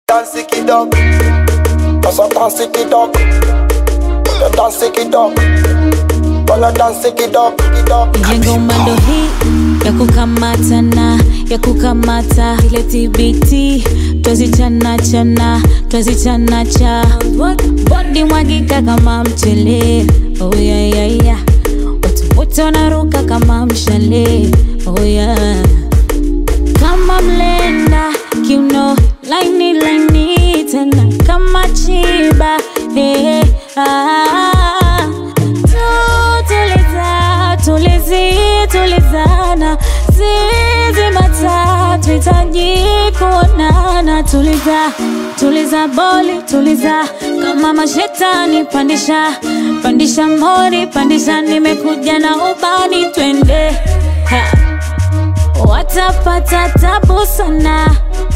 Dance kidog. Asa dance kidog. Wanna dance kidog. Wanna dance kidog. Kidog. Jengo mando hii ya kukamatana ya kukamata ile TBT twazichana chana twazichana cha bodi mwagika kama mchele oh yeah, yeah, yeah. watu wote wanaruka kama mshale oh yeah. kama mlenda kiuno laini laini tena kama chiba hey, ah. Tu- tuliza tulizi tulizana zizi matatu hitaji kuonana tuliza tuliza boli tuliza kama mashetani pandisha pandisha mori pandisha nimekuja na ubani twende ha watapata tabu sana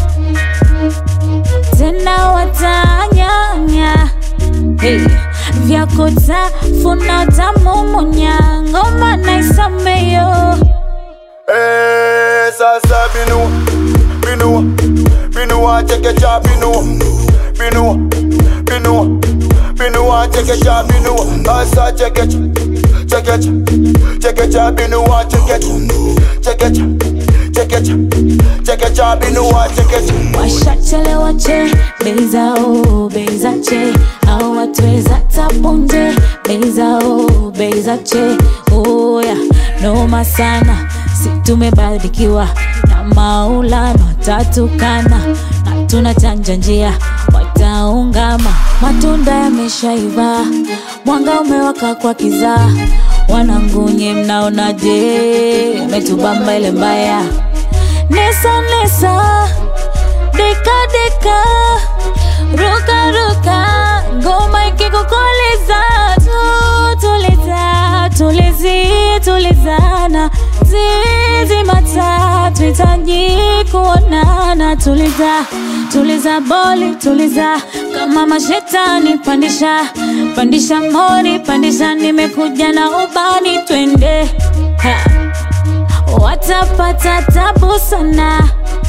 tena watanyanya hey. vyakutafuna tamumunya ngoma naisameyo Eh, sasa binu, binu, binu chekecha binu, binu, binu, binu chekecha binu, asa chekecha, chekecha, chekecha binu chekecha, chekecha, chekecha, chekecha binu chekecha. washachelewa che bei zao bei za che au watweza tapunje bei zao bei za che oya noma sana si tumebarikiwa na maulano tatukana na tunachanja njia wataungama matunda yameshaiva mwanga umewaka kwa kizaa wanangunye mnaonaje metubamba ile mbaya nesa nesa deka deka ruka ruka ngoma ikikukoleza tu tuliza tulizi tulizana zizi matatu hitaji kuonana tuliza tuliza boli tuliza kama mashetani pandisha pandisha mori pandisha nimekuja na ubani twende ha watapata tabu sana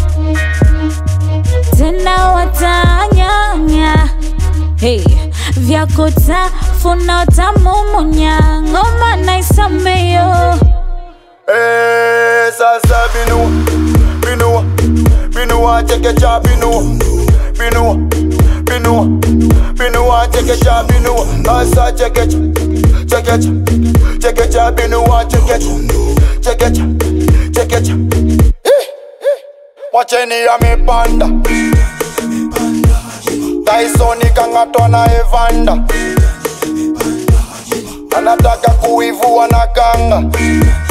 tena watanyanya hey. vyakutafuna utamumunya ngoma naisameyo Eh, sasa binu, binu, binu chekecha binu, binu, binu, binu chekecha binu, asa chekecha, chekecha, chekecha binu chekecha, chekecha, chekecha. Eh, eh. Mwacheni amepanda Tyson kang'atwa na Evander anataka kuivua na kanga